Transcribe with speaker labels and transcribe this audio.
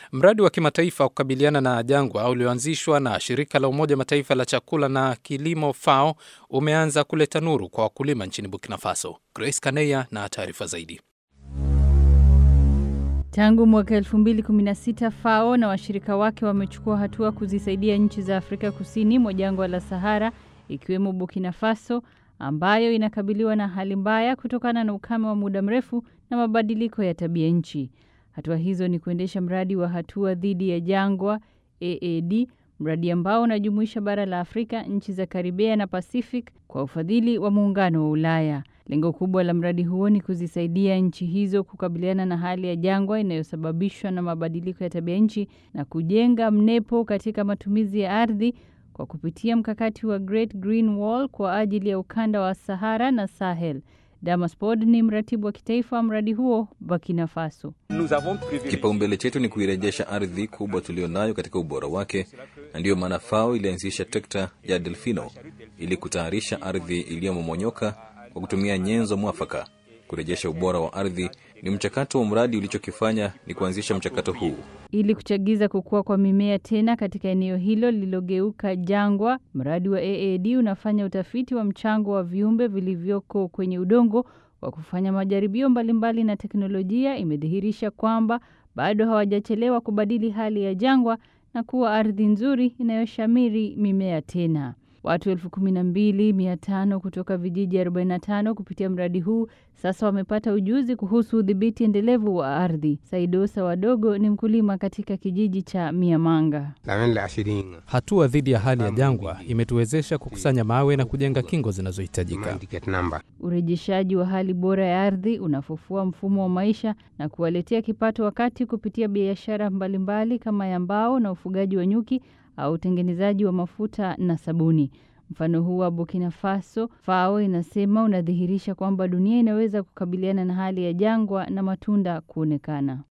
Speaker 1: Mradi wa kimataifa wa kukabiliana na jangwa ulioanzishwa na shirika la Umoja Mataifa la chakula na kilimo FAO umeanza kuleta nuru kwa wakulima nchini Burkina Faso. Grace Kaneya na taarifa zaidi.
Speaker 2: Tangu mwaka 2016 FAO na washirika wake wamechukua hatua kuzisaidia nchi za Afrika kusini mwa jangwa la Sahara ikiwemo Burkina Faso ambayo inakabiliwa na hali mbaya kutokana na ukame wa muda mrefu na mabadiliko ya tabia nchi. Hatua hizo ni kuendesha mradi wa hatua dhidi ya jangwa AAD, mradi ambao unajumuisha bara la Afrika, nchi za Karibea na Pacific kwa ufadhili wa muungano wa Ulaya. Lengo kubwa la mradi huo ni kuzisaidia nchi hizo kukabiliana na hali ya jangwa inayosababishwa na mabadiliko ya tabia nchi na kujenga mnepo katika matumizi ya ardhi kwa kupitia mkakati wa Great Green Wall kwa ajili ya ukanda wa Sahara na Sahel. Damas Pod ni mratibu wa kitaifa wa mradi huo Burkina Faso.
Speaker 3: Kipaumbele chetu ni kuirejesha ardhi kubwa tulionayo katika ubora wake, na ndiyo maana FAO ilianzisha trekta ya Delfino ili kutayarisha ardhi iliyomomonyoka kwa kutumia nyenzo mwafaka. Kurejesha ubora wa ardhi ni mchakato wa mradi. Ulichokifanya ni kuanzisha mchakato huu
Speaker 2: ili kuchagiza kukua kwa mimea tena katika eneo hilo lililogeuka jangwa. Mradi wa AAD unafanya utafiti wa mchango wa viumbe vilivyoko kwenye udongo kwa kufanya majaribio mbalimbali, na teknolojia imedhihirisha kwamba bado hawajachelewa kubadili hali ya jangwa na kuwa ardhi nzuri inayoshamiri mimea tena. Watu elfu kumi na mbili mia tano kutoka vijiji 45 kupitia mradi huu sasa wamepata ujuzi kuhusu udhibiti endelevu wa ardhi. Saidosa Wadogo ni mkulima katika kijiji cha Miamanga.
Speaker 1: Hatua dhidi ya hali ya jangwa imetuwezesha kukusanya mawe na kujenga kingo zinazohitajika.
Speaker 2: Urejeshaji wa hali bora ya ardhi unafufua mfumo wa maisha na kuwaletea kipato, wakati kupitia biashara mbalimbali kama ya mbao na ufugaji wa nyuki au utengenezaji wa mafuta na sabuni. Mfano huu wa Burkina Faso, FAO inasema unadhihirisha kwamba dunia inaweza kukabiliana na hali ya jangwa na matunda kuonekana.